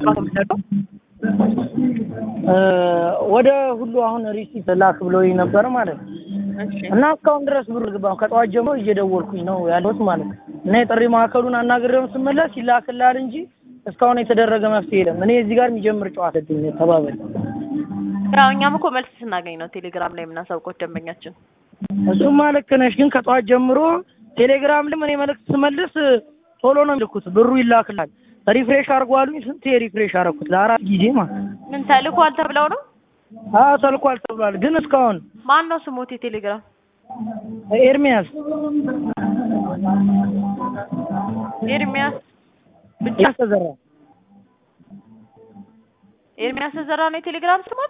ጨዋታ የምትለቀው? ወደ ሁሉ አሁን ሪሲት ላክ ብሎኝ ነበር ማለት ነው። እሺ እና እስካሁን ድረስ ብር ግባ ከጠዋት ጀምሮ እየደወልኩኝ ነው ያለሁት ማለት ነው። እና የጥሪ ማዕከሉን አናግሬውን ስመለስ ይላክልሃል እንጂ እስካሁን የተደረገ መፍትሄ የለም። እኔ እዚህ ጋር የሚጀምር ጨዋታ ድኝ ተባበል ያው እኛም እኮ መልስ ስናገኝ ነው ቴሌግራም ላይ የምናሳውቀው ደንበኛችን። እሱማ ልክ ነሽ፣ ግን ከጠዋት ጀምሮ ቴሌግራም ላይ እኔ መልዕክት ስመልስ ቶሎ ነው የሚልኩት፣ ብሩ ይላክላል። ሪፍሬሽ አድርጎ አሉኝ። ስንቴ ሪፍሬሽ አደረኩት ለአራት ጊዜ ማለት ነው። ምን ተልኳል ተብለው ነው? አዎ ተልኳል ተብሏል፣ ግን እስካሁን ማን ነው ስሞት የቴሌግራም? ኤርሚያስ ኤርሚያስ ብቻ ተዘራ ኤርሚያስ ተዘራ ነው የቴሌግራም ስሞት?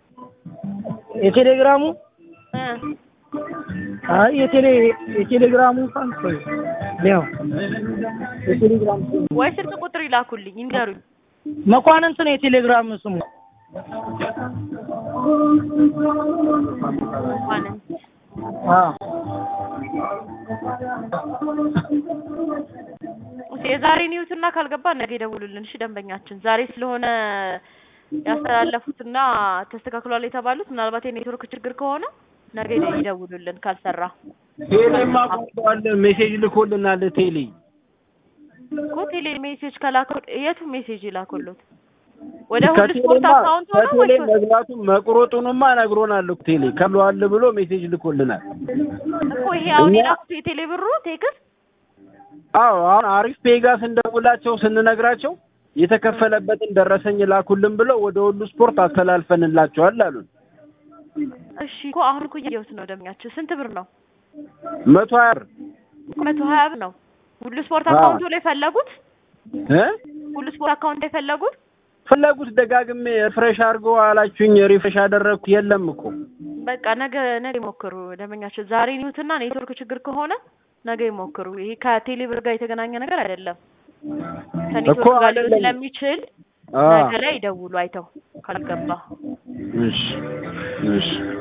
የቴሌግራሙ እ አይ የቴሌ የቴሌግራሙ እንኳን ቆይ ያው የቴሌግራም ስሙ ወይ ስልክ ቁጥር ይላኩልኝ ይንገሩኝ። መኳንንት ነው የቴሌግራም ስሙ። ማንን? አዎ እሺ የዛሬን ይዩትና ካልገባ ነገ ይደውሉልን። እሺ ደንበኛችን ዛሬ ስለሆነ ያስተላለፉትና ተስተካክሏል የተባሉት ምናልባት የኔትወርክ ችግር ከሆነ ነገ ይደውሉልን ካልሰራ ቴሌማ ቆርጠዋል። ሜሴጅ ልኮልናል። ቴሌ እኮ ቴሌ ሜሴጅ ከላከው የቱ ሜሴጅ ይላኩሉት? ወደ ሁሉ ስፖርት ከቴሌማ አካውንት ሆነ ከቴሌ ወይስ መግባቱን መቁረጡንማ ነግሮናል እኮ ቴሌ ከብለዋል ብሎ ሜሴጅ ልኮልናል። እኮ ይሄ አሁን እኛ- የላኩት የቴሌ ብሩ ቴክስት አዎ አሁን አሪፍ ፔጋ ስንደውላቸው ስንነግራቸው የተከፈለበትን ደረሰኝ ላኩልን ብለው ወደ ሁሉ ስፖርት አስተላልፈንላቸዋል አሉን። እሺ እኮ አሁን እኮ እያየሁት ነው። ደምኛችን ስንት ብር ነው? መቶ ሀያ ብር መቶ ሀያ ብር ነው። ሁሉ ስፖርት አዎ። አካውንቱ ላይ ፈለጉት? እ ሁሉ ስፖርት አካውንት ላይ ፈለጉት? ፈለጉት ደጋግሜ ሪፍሬሽ አድርገው አላችሁኝ። ሪፍሬሽ አደረግኩ የለም እኮ በቃ ነገ ነገ ይሞክሩ ደንበኛችን። ዛሬ ኒውትና ኔትወርክ ችግር ከሆነ ነገ ይሞክሩ። ይሄ ከቴሌ ብር ጋር የተገናኘ ነገር አይደለም። ከኔትወርክ ጋር ሊሆን አይደለም። ስለሚችል አ ነገ ላይ ይደውሉ አይተው ካልገባ እሺ እሺ